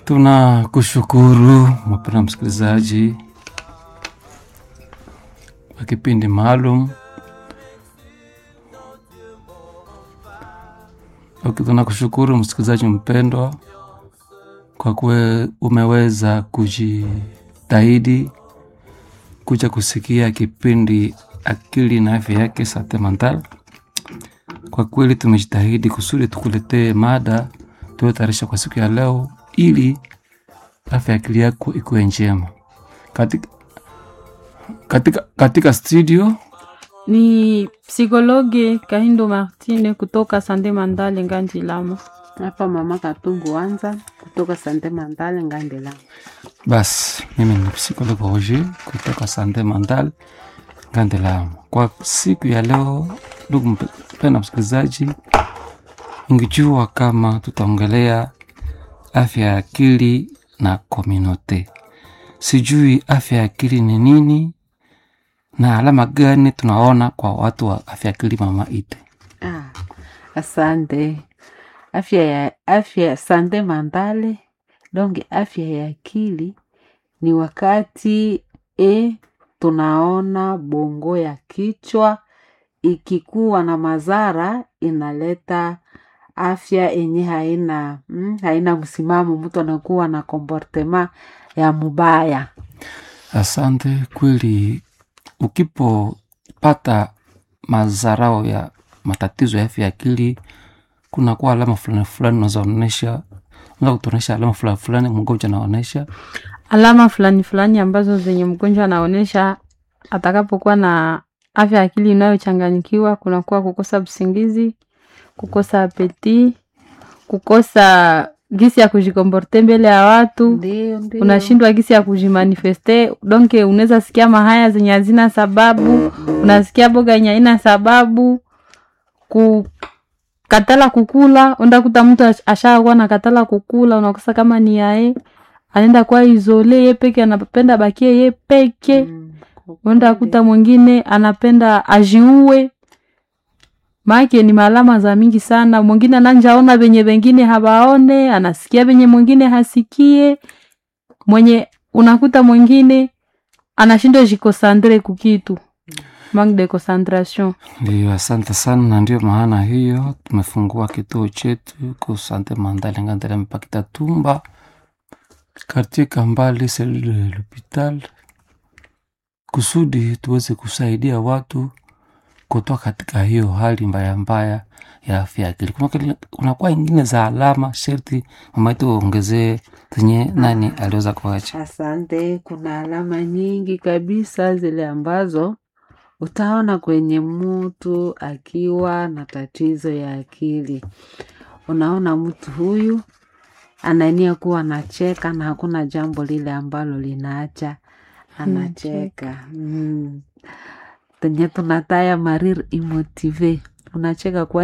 Tunakushukuru mpendwa msikilizaji wa kipindi maalum. Ok, tunakushukuru msikilizaji mpendwa kwa kuwa umeweza kujitahidi kuja kusikia kipindi akili na afya yake Sante Mental. Kwa kweli tumejitahidi kusudi tukuletee mada tuliotayarisha kwa siku ya leo ili afya ya akili yako ikuwe njema. Katika, katika, katika studio ni psikologe Kahindo Martine kutoka Sande Mandale Nganji Lama. Hapa mama Katungu Wanza kutoka Sante Mandale Ngandela. basi, mimi ni psikologe Roger kutoka Sante Mental Ngandelamu. Kwa siku ya leo, ndugu mpendwa msikilizaji, ungejua kama tutaongelea afya ya akili na kominote. Sijui afya ya akili ni nini na alama gani tunaona kwa watu wa afya ya akili, mama Ite? Ah, asante. Afya ya afya sante mandale donge afya ya akili ni wakati e tunaona bongo ya kichwa ikikuwa na madhara inaleta afya yenye haina mm, haina msimamo, mtu anakuwa na komportema ya mubaya. Asante. Kweli, ukipopata mazarao ya matatizo ya afya ya akili, kunakuwa alama fulani fulani unazoonyesha, unaweza kutuonyesha alama fulani fulani mgonjwa anaonyesha. Alama fulani fulani ambazo zenye mgonjwa anaonyesha atakapokuwa na afya ya akili inayochanganyikiwa, kunakuwa kukosa usingizi, kukosa apeti, kukosa gisi ya kujikomporte mbele ya watu Ndio, ndio. unashindwa gisi ya kujimanifeste donke, unaweza sikia mahaya zenye hazina sababu, unasikia boga yenye haina sababu, kukatala kukula. Undakuta mtu ash- ashakuwa na katala kukula, unakosa kama ni yae anaenda kwa izole ye peke, anapenda bakie ye peke. Mm, Uenda kuta mwingine anapenda ajiue, maake ni maalama za mingi sana. Mwingine ananjaona venye wengine hawaone, anasikia venye mwingine hasikie, mwenye unakuta mwingine anashindwa jikosandre kukitu, manque de concentration. Ndiyo, asante sana, na ndio maana hiyo tumefungua kituo chetu ku Sante Mandale Ngandele mpaka Tumba katika mbali selule de l'hopital kusudi tuweze kusaidia watu kutoka katika hiyo hali mbaya mbaya ya afya ya akili. Kuna- Kunakuwa ingine za alama sherti mama yetu ongezee zenye nani aliweza kuacha. Asante. Kuna alama nyingi kabisa zile ambazo utaona kwenye mtu akiwa na tatizo ya akili. Unaona mtu huyu anania kuwa anacheka na hakuna jambo lile ambalo linaacha anacheka. Mm. Tenye tunataya marir imotive unacheka kwa